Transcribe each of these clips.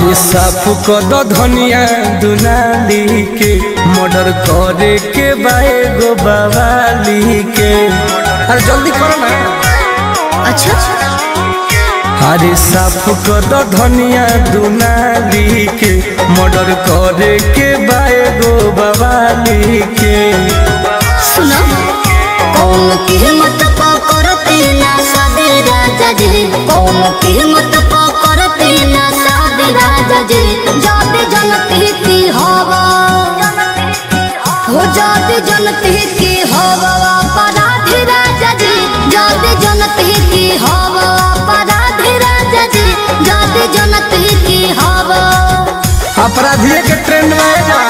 अरे साफ कद धनिया दुनाली के मर्डर करे के बाए गो बवाली के अरे जल्दी करो ना अच्छा अरे साफ कद धनिया दुनाली के मर्डर करे के बाए गो बवाली के सुनो कौन की हिम्मत पकड़ते ना सादे राजा जी कौन की हिम्मत पकड़ते ना सादे राजा जी जाते जनते की हवा हो जाते जनते की हवा अपराधी राजा जी जाते जनते की हवा अपराधी राजा जी जाते जनते की हवा अपराधिये के ट्रेंड में आएगा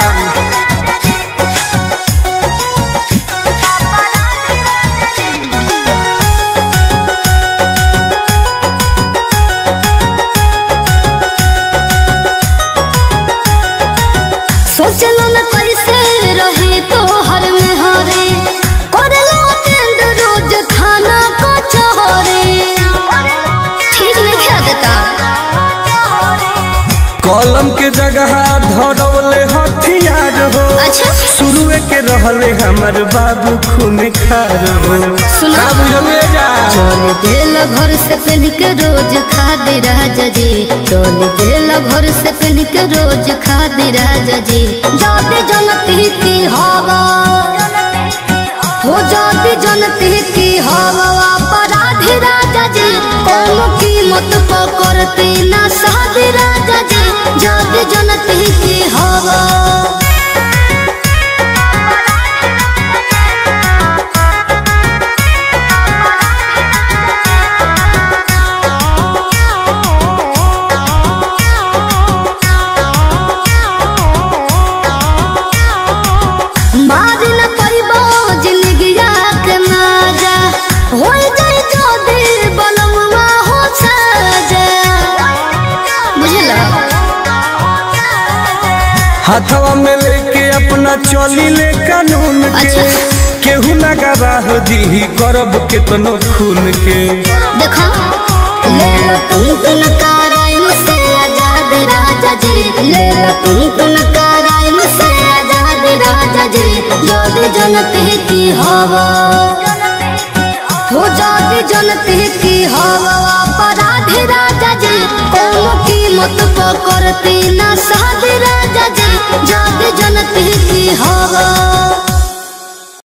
सोचलो न कैसे रहे तो हर में हरे करलो टेंड रोज खाना को चोरे ठीक नहीं खा देता कलम के जगह धरौले हथियार हो अच्छा शुरुए के रहले हमर बाबू खून खार हो सुना। का बुझले जा चल दिल घर से पहन के रोज खा दे राजा जी चल दिल घर से पहन के रोज खा दे राजा जी जाते जनती की हवा हो जाती जनती की हवा अपराधी राजा जी कौन कीमत पकड़ते ना साधे राजा जी जाते जनती की हवा मारी न परिबो जिंदगिया के माजा हो जाए जो दिल बलमुआ हो साजा बुझला हाथवा में लेके अपना चली ले कानून के अच्छा। केहू ना गवाह दी करब केतनो खून के देखो ले लो तुम तुम कराइम से आजाद राजा जी ले लो तुम तुम कराइम से आजाद राजा जी जोद जनते की हवा हो जाद जनते की हवा अपराधी राजा जी कौन कीमत पकड़ते ना साध राजा